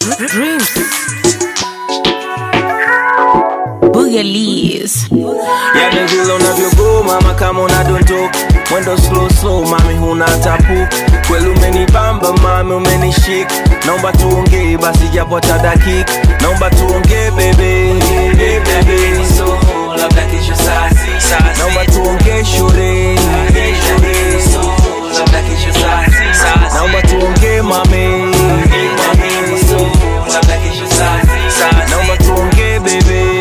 Dreams. Boogalies. Yani vile unavyogo mama kama unadondoka mwendo slow slow mami huna tapu kweli umenibamba mami umenishika naomba tuongee basi japo hata dakika naomba tuongee bebe bebe labda kesho saa sita naomba tuongee shule labda kesho saa sita naomba tuongee mami labda kesho saa sita naomba tuongee bebe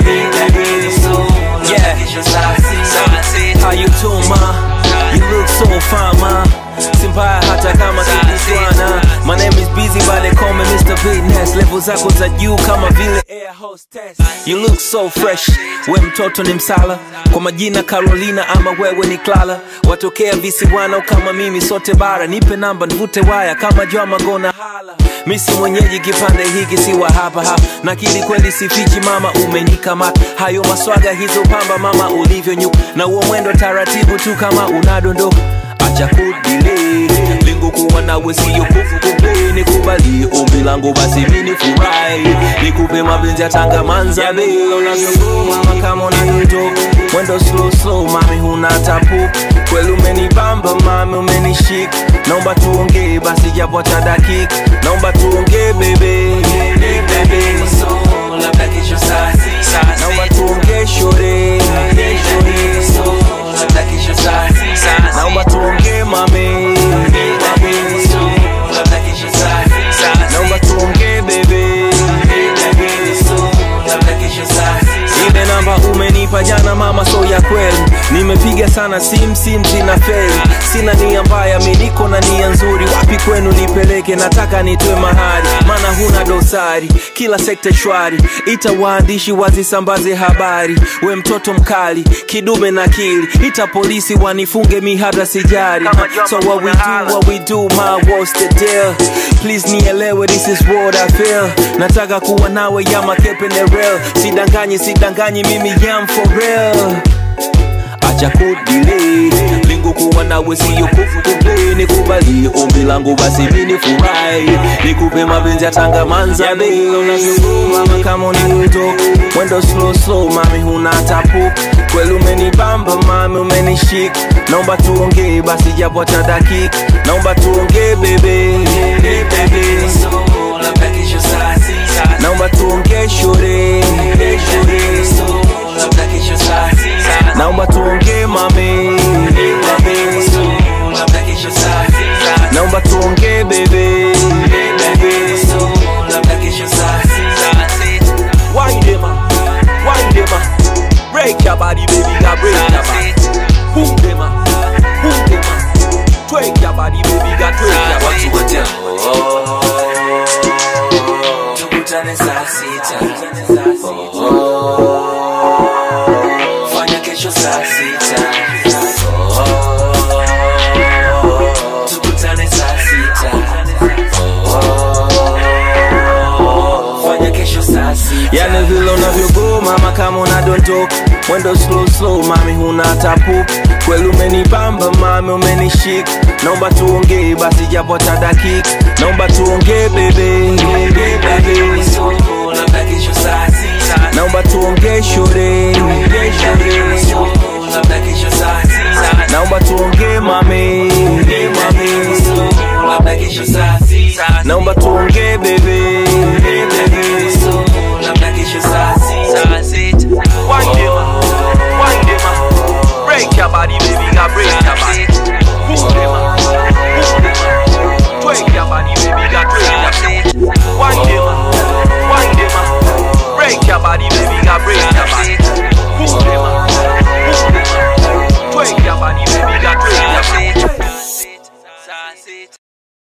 labda kesho saa sita How you doing, ma? You look so fine, ma. Simpaya hata kama kikutwana My name is busy but they call me Mr. Fitness Level zako za juu kama vile air hostess You look so fresh We mtoto ni msala Kwa majina Carolina ama wewe ni Clara Watokea visiwana kama mimi sote bara Nipe namba nivute waya kama Joma gona hala Misi mwenyeji kipande hiki si wa hapa hapa Nakili kweli sifichi mama umenikamata Hayo maswaga hizo pamba mama ulivyonyuka Na uo mwendo taratibu tu kama unadondoka acha kudile lengo kuwa nawe siyo kufukupe nikubalie ombi langu basi mini furahi nikupe mapenzi ya tanga manzabe unavyogoma kama unadondoka mwendo slow slow mami huna tapu kweli umenibamba mami umenishika naomba tuongee basi japo hata dakika naomba tuongee bebe bebe labda kesho saa sita naomba tuongee shore labda kesho saa sita naomba tuongee mame labda kesho saa sita naomba tuongee bebe labda kesho saa sita ile namba umenipa jana mama so ya kweli nimepiga sana sim sim zina feli sina nia mbaya mi niko na nia nzuri wapi kwenu nipeleke nataka nitwe mahali maana huna dosari kila sekta shwari ita waandishi wazisambaze habari we mtoto mkali kidume na kili ita polisi wanifunge mi hata sijari so what we do what we do my what's the deal please nielewe this is what I feel nataka kuwa nawe ya makepe the real sidanganyi sidanganyi mimi yam for real acha kudile lengo kuwa nawe siyo kufukupe nikubalie ombi langu basi mini furahi nikupe mapenzi ya tanga manzabe unavyogoma kama unanitoka mwendo slow slow mami huna tapu kweli umenibamba mami umenishika naomba tuongee basi japo hata dakika naomba tuongee bebe bebe labda kesho saa sita naomba tuongee shore labda kesho saa sita naomba tuongee mame labda kesho saa sita naomba tuongee bebe labda kesho saa sita Wind them up, wind them up. Break your body, baby, girl, break your body. Boom them up, boom them up. Twerk your body, baby, girl, twerk your body. watu wote tukutane saa sita fanya kesho saa sita tukutane saa sita fanya kesho saa sita Yani vile unavyogo mama kama unadondoka mwendo slow slow mami huna tapu kweli umenibamba mami umenishika naomba tuongee basi japo hata dakika naomba tuongee bebe bebe labda kesho saa sita naomba tuongee shore labda kesho saa sita naomba tuongee mame labda kesho saa sita naomba tuongee bebe labda kesho saa sita Wind them up, wind them up. Break your body, baby, girl, break your body. Boom them up, boom them up. Twerk your body, baby, girl, twerk your body. Wind them up, wind them up. Break your body, baby, girl, break your body.